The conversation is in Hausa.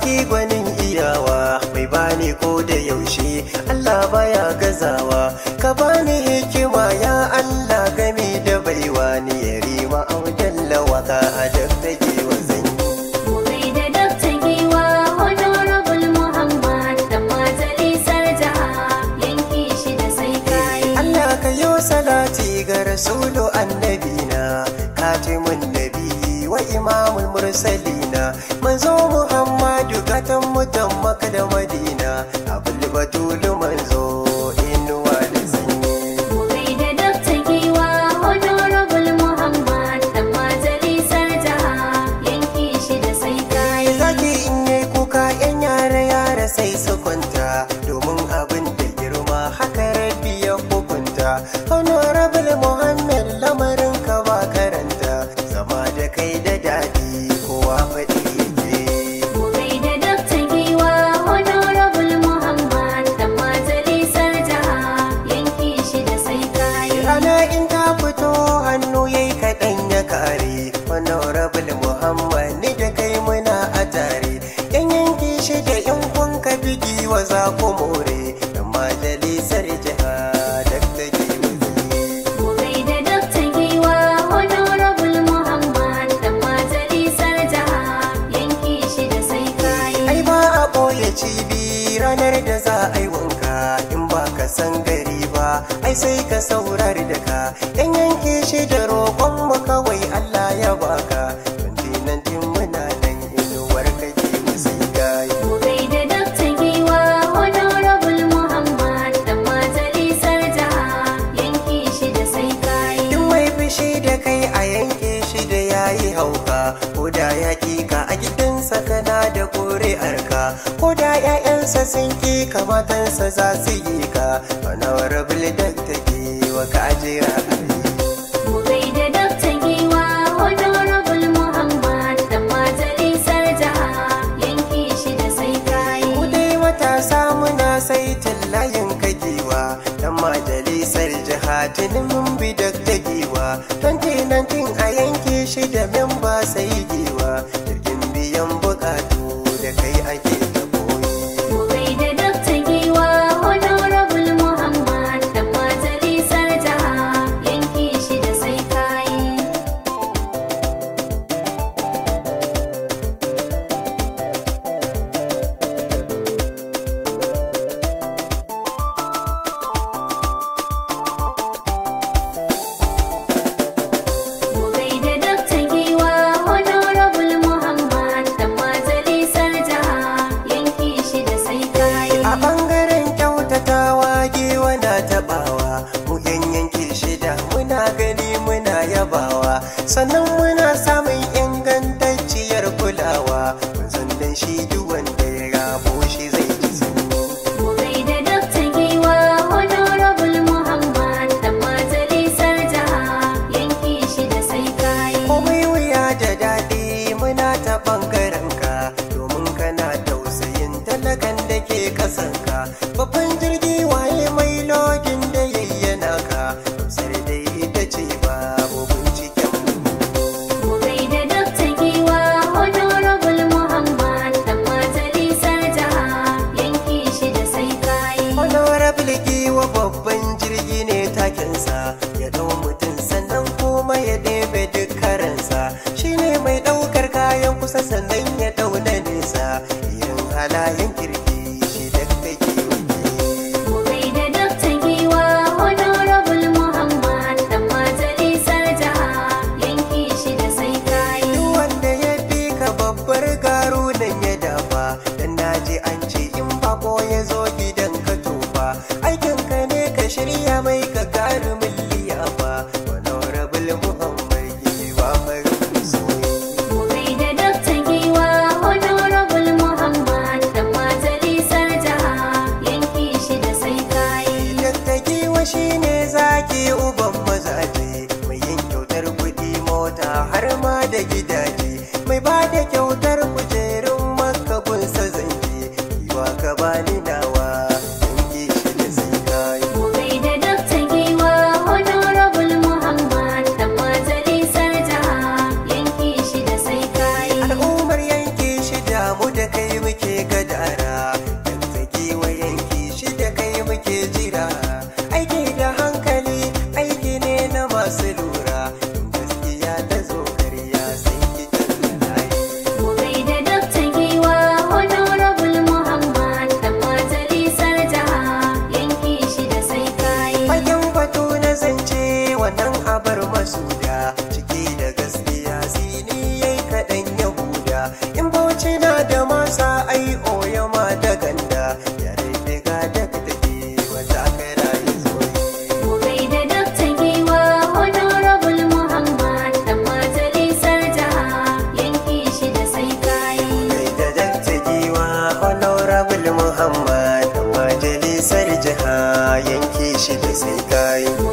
sarki gwanin iyawa mai bani ko da yaushe Allah baya gazawa ka bani hikima ya Allah game da baiwa ni ya rima aujalla waka a daddage wa zanyi Gobe da Dakta Giwa, Honorable Muhammad da majalisar jiha yanki shi da sai kayi. Allah ka yi salati ga rasulu annabina katimun nabi wa imamul mursalina manzo muhammadu gatan mutan maka da madina abul batulu manzo inuwa da sanyi Gobe da Dakta Giwa, Honorable Muhammad da majalisar jiha yanki shi da sai kayi. zaki in yi kuka yan yara yara sai su kwanta domin abin da girma haka rabbi ya hukunta honorable muhammad lamarin ka ba karanta zama da kai da daɗi kowa faɗi yake Gobe da Dakta Giwa, Honorable Muhammad da majalisar jiha yanki shi da sai kayi. rana in ta fito hannu yayi kaɗan ya kare honorable muhammad ni da kai muna a tare yan yanki shi da yan kunka bigi wa za ku more yan majalisar jiha da take Gobe da Dakta Giwa, Honorable Muhammad da majalisar jiha yanki shi da sai kayi. ai ba a ɓoye cibi ranar da za a yi wanka in ba ka san gari ba ai sai ka saurari da ka yan yanke shi da roƙon mu kawai Allah ya baka 2019 muna nan inuwar kake sai gayi Gobe da Dakta Giwa, Honorable Muhammad da majalisar jiha yanki shi da sai kayi. Duk mai fushi da kai a yanke shi da yayi hauka ko da ya ka a gidansa kana da ƙuri'arka ko da 'ya'yansa sun ki kamatansa za su yi ka honorable da take wa ka jira Gobe da Dakta Giwa, Honorable Muhammad da majalisar jiha yanki shi da sai kayi. Ku dai matasa muna saitin layin kagewa dan majalisar jiha tuni mun bi da dagewa 2019 a yanke shi da memba sai gewa jirgin biyan bukatu da kai ake ta koyi. Gobe da Dakta Giwa, Honorable Muhammad da majalisar jiha yanki shi da sai kayi. Gobe da Dakta Giwa, Honorable Muhammad da majalisar jiha yanki shi da sai kayi. A ɓangaren kyautatawa gewa na taɓawa, mu yan yanke shida muna gani muna yabawa, sannan muna samun ingantacciyar kulawa, mun san dan shi duk wanda ya rabo shi zai ji sanyi. Gobe da Dakta Giwa, Honorable Muhammad da majalisar jiha yanki shi da sai kayi. Komai wuya da daɗi muna ta ɓangaren ka, domin kana tausayin talakan da ke ƙasanka. Babban jirgi waye mai lodin da yayyana ka, amsar da ita ce babu binciken mu. Gobe da Dakta Giwa, Honorable Muhammad da majalisar jiha yanki shi da sai kayi. Honorable giwa babban jirgi ne takinsa ya ɗau mutum sannan kuma ya ɗebe duk karansa shi ne mai ɗaukar kayan kusa sannan ya ɗau na nesa irin halayen kirki shi da take Gobe da Dakta Giwa, Honorable Muhammad da majalisar jiha yanki shi da sai kayi. Duk wanda ya fi ka babbar garu nan ya dafa dan naji an ce in bako ya zo gidan ka tofa aikin ka ne ka shirya mai ka garumin liyafa honorable muhammad giwa farin soyayya Gobe da Dakta Giwa, Honorable Muhammad da majalisar jiha yanki shi da sai kayi. Dattakewa shi ne zaki uban mazaje mai yin kyautar kuɗi mota har ma da gidaje mai ba da kyautar kujerun makakunsa zanke yiwa ka bani nawa yanke shi da sai kayi. Gobe da Dakta Giwa, Honorable Muhammad da majalisar jiha yanki shi da sai kayi. Al'ummar yanke shi damu da kai muke sai kayi